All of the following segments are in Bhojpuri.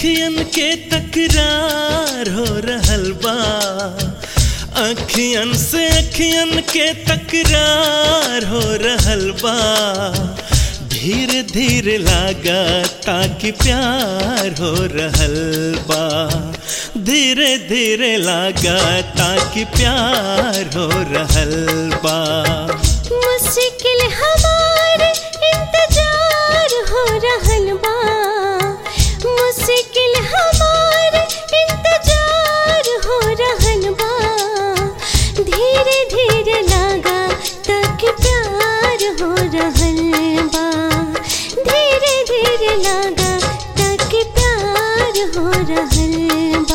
अखियन के तकरार हो रहल बा अखियन से अखियन के तकरार हो रहल बा धीरे धीरे लागा ताकि प्यार हो रहल बा धीरे धीरे लागा ताकि प्यार हो रहल बा मुश्किल हमार इंतजार हो रहल बा मुश्किल हमार इंतजार हो रहल बा धीरे धीरे लागा तक प्यार हो रहल बा धीरे धीरे लागा तक प्यार हो रहल बा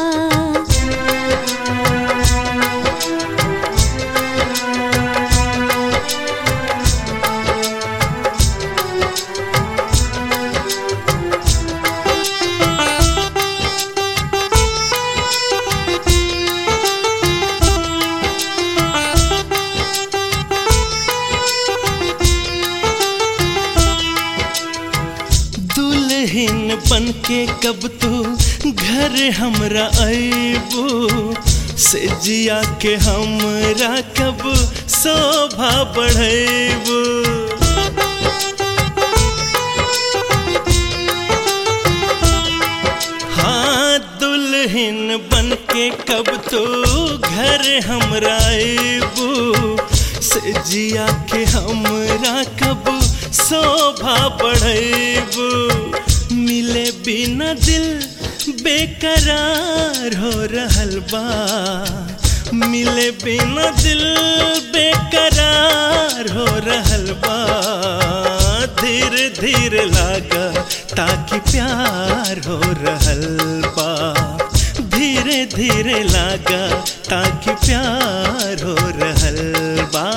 दुल्हन बन के कब तू घर हमरा अबू से जिया के हमरा कब शोभा बढ़ेबू हाँ दुल्हन बन के कब तो घर हमरा अबू से जिया के हमरा कब शोभा बढ़ेबू मिले बिना दिल बेकरार हो रहल बा मिले बिना दिल बेकरार हो रहल बा धीरे धीरे लागा ताकि प्यार हो रहल बा धीरे धीरे लागा ताकि प्यार हो रहल बा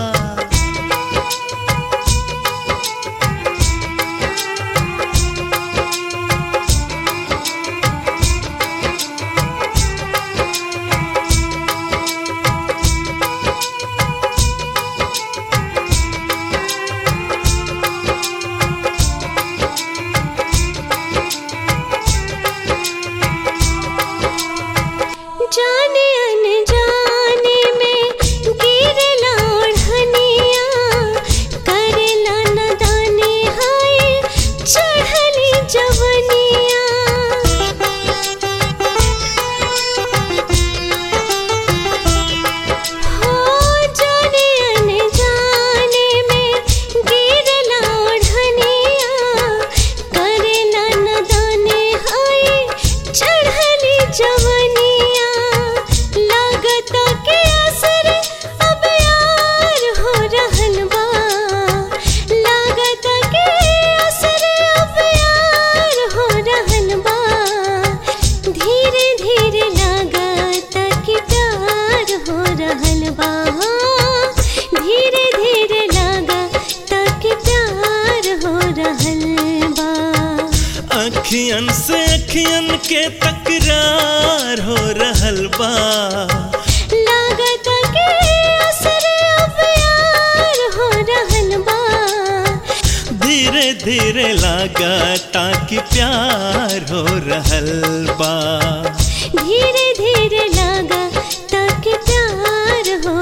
जाने अनजाने में गिरला ओढ़निया करेला नदाने हाय चढ़ली जवनिया हो जाने अनजाने में गिरला ओढ़निया करेला नदाने हाय चढ़ली जवनिया लागत के असर अब यार हो रहल बा लागत के असर अब यार हो रहल बा धीरे धीरे लागत कि प्यार हो रहल बा धीरे धीरे लागत कि प्यार हो रहल बा अखियन से अखियन के तकरार हो रहल बा लागत के असर अब यार हो रहल बा धीरे धीरे लागा ताकि प्यार हो रहल बा धीरे धीरे लागा तक प्यार हो